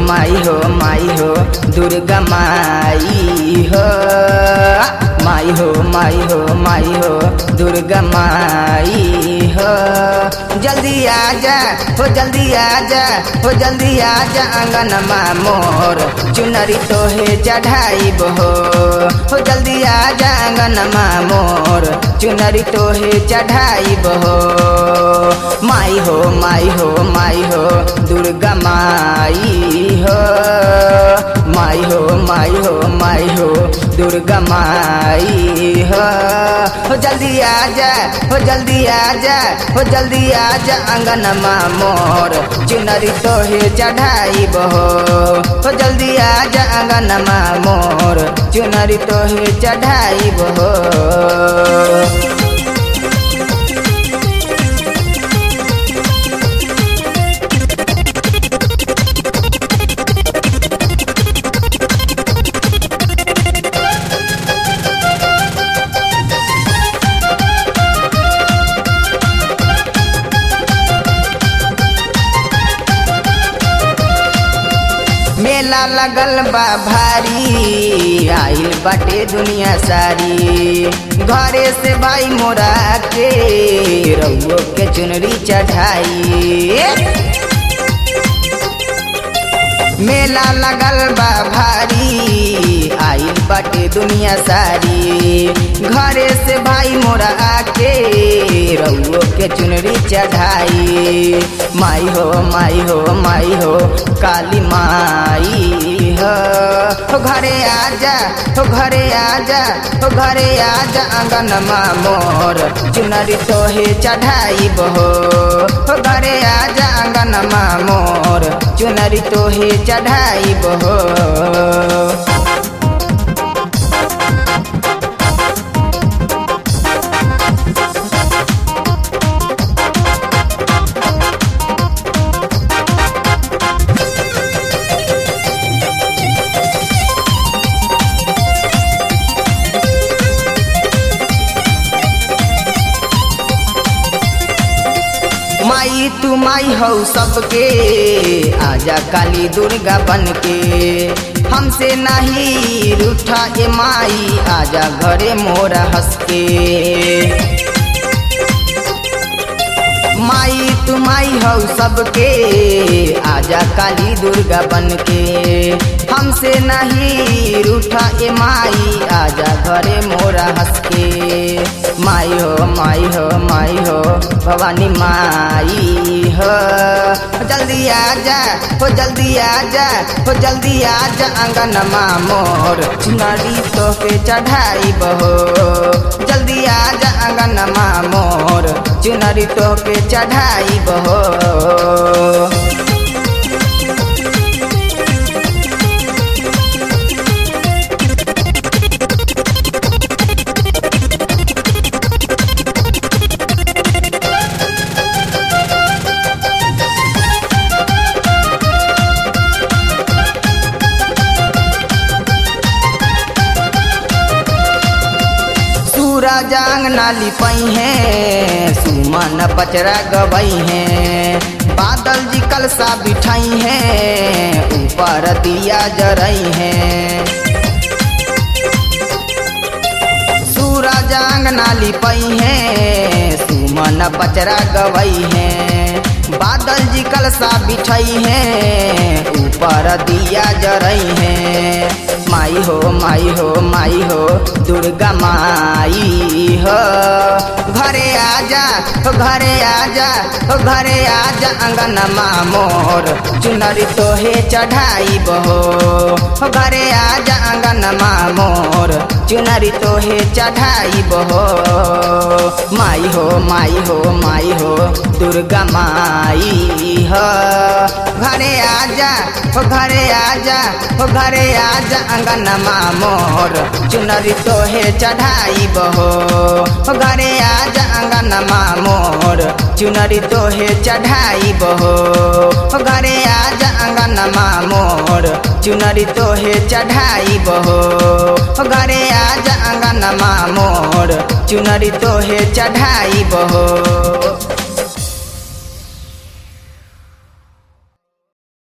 माई हो माई हो दुर्गा माई हो माई हो माई हो माई हो दुर्गा माई हो जल्दी आजा हो जल्दी आजा हो जल्दी आजा आंगन मोर चुनरी तोहे चढ़ाइब हो हो जल्दी आजा आंगन मोर चुनरी तोहे चढ़ाइब हो माई हो माई हो माई हो दुर्गा माई हो माई हो माई हो माई हो दुर्गा माई हो हो जल्दी आजा हो जल्दी आजा हो जल्दी आजा आंगन मोर चुनरी तोहे चढ़ाइब हो हो जल्दी आजा आंगन मोर चुनरी तोहे चढ़ाइब हो मेला लगल बा भारी आइल बाटे दुनिया सारी घरे से भाई मोरा के रउओ के चुनरी चढ़ाई मेला लगल बा भारी आइल बाटे दुनिया सारी घरे से भाई मोरा आके रउओ के चुनरी चढ़ाई माई हो माई हो माई हो काली माई हो हो घरे आजा हो घरे आजा हो घरे आजा आंगन मोर चुनरी तोहे चढ़ाइब हो हो घरे आजा आंगन मोर चुनरी तोहे चढ़ाइब हो माई तू माई हो सबके आजा काली दुर्गा बन के हमसे नहीं रूठा ए माई आजा घरे मोरा हंस के माई तू माई हो सबके आजा काली दुर्गा बन के हमसे नहीं रूठा ए माई आजा घरे मोरा हंस के माई हो माई हो माई हो भवानी माई हो जल्दी आजा हो जल्दी आजा हो जल्दी आजा आंगन मोर चुनरी तो पे चढ़ाई बहो जल्दी आजा आंगन मोर चुनरी तो पे चढ़ाई बहो सूरजांग नाली पई है सुमन पचरा गबई है बादल जी कलसा बिठाई है ऊपर दिया जरई है सूरजांग नाली पई है सुमन पचरा गवई है बादल जी कलसा बिछई है ऊपर दिया जरई है माई हो माई हो माई हो दुर्गा माई हो घरे आजा हो घरे आजा हो घरे आजा अंगन मोर चुनरी तोहे चढ़ाई बहो हो घरे आजा अंगन मोर चुनरी तोहे चढ़ाई बहो माई हो माई हो माई हो दुर्गा माई हो घरे आजा हो घरे आजा हो घरे आजा अंगन मोर चुनरी तोहे चढ़ाई बहो हो घरे आजा अंगन मोर चुनरी तोहे चढ़ाई बहो हो घरे आजा अंगन मोर चुनरी तोहे चढ़ाई बहो हो घरे आजा अंगन मोर चुनरी तोहे चढ़ाई बहो